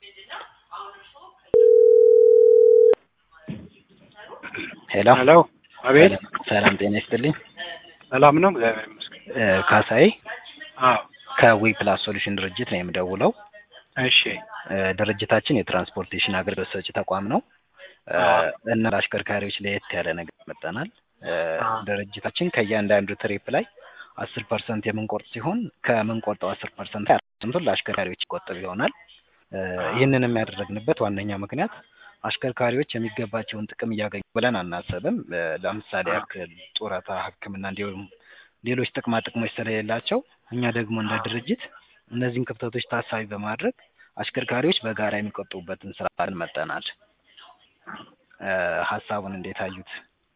ሄሎ ሄሎ አቤት ሰላም ጤና ይስጥልኝ። ሰላም ነው እግዚአብሔር ይመስገን እ ካሳዬ አዎ ከዊ ፕላስ ሶሉሽን ድርጅት ነው የምደውለው። እሺ እ ድርጅታችን የትራንስፖርቴሽን አገልግሎት ሰጪ ተቋም ነው እ አዎ። እና ለአሽከርካሪዎች ለየት ያለ ነገር መጠናል። አዎ። ድርጅታችን ከእያንዳንዱ ትሪፕ ላይ አስር ፐርሰንት የምንቆርጥ ሲሆን ከምንቆርጠው አስር ፐርሰንት ላይ ፐርሰንቱን ለአሽከርካሪዎች ይቆጥብ ይሆናል። እ ይህንንም ያደረግንበት ዋነኛ ምክንያት አሽከርካሪዎች የሚገባቸውን ጥቅም እያገኙ ብለን አናስብም። እ ለምሳሌ ያክል ጡረታ፣ ሕክምና እንዲሁም ሌሎች ጥቅማ ጥቅሞች ስለሌላቸው እኛ ደግሞ እንደ ድርጅት እነዚህን ክፍተቶች ታሳቢ በማድረግ አሽከርካሪዎች በጋራ የሚቆጥቡበትን ስራ መጠናል። እ ሀሳቡን እንዴት አዩት?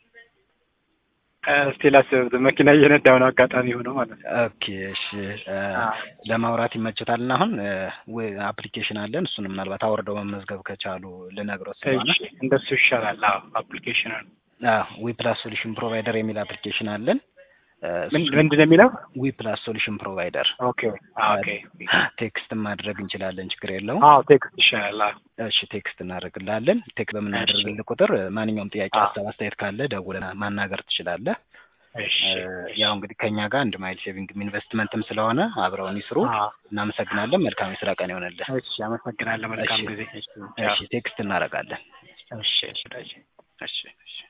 እስቲ ላስብ መኪና እየነዳሁ ነው አጋጣሚ ሆነው ማለት ነው ኦኬ እሺ እ አዎ። ለማውራት ይመችታል እና አሁን አፕሊኬሽን አለን እሱን ምናልባት አውርደው መመዝገብ ከቻሉ ልነግሮት ስለሆነ እሺ እንደሱ ይሻላል አዎ አፕሊኬሽኑን ዊ ፕላስ ሶሉሽን ፕሮቫይደር የሚል አፕሊኬሽን አለን። እ ምን ምንድን ነው የሚለው ዊ ፕላስ ሶሉሽን ፕሮቫይደር ኦኬ አዎ ኦኬ ቴክስት ማድረግ እንችላለን፣ ችግር የለውም። አዎ ቴክስት ይሻላል አዎ እሺ ቴክስት እናደርግላለን። ቴክስት በምናደርግልህ ቁጥር ማንኛውም ጥያቄ፣ አዎ። ሀሳብ፣ አስተያየት ካለ ደውለህ ማናገር ትችላለህ። እሺ እ ያው እንግዲህ ከእኛ ጋር አንድ ማይል ሴቪንግም ኢንቨስትመንትም ስለሆነ አብረውን ይስሩ። አዎ እናመሰግናለን። መልካም የስራ ቀን ይሆንልህ። እሺ አመሰግናለሁ መልካም እሺ። ጊዜ እሺ እሺ ቴክስት እናደርጋለን። እሺ እሺ እሺ እሺ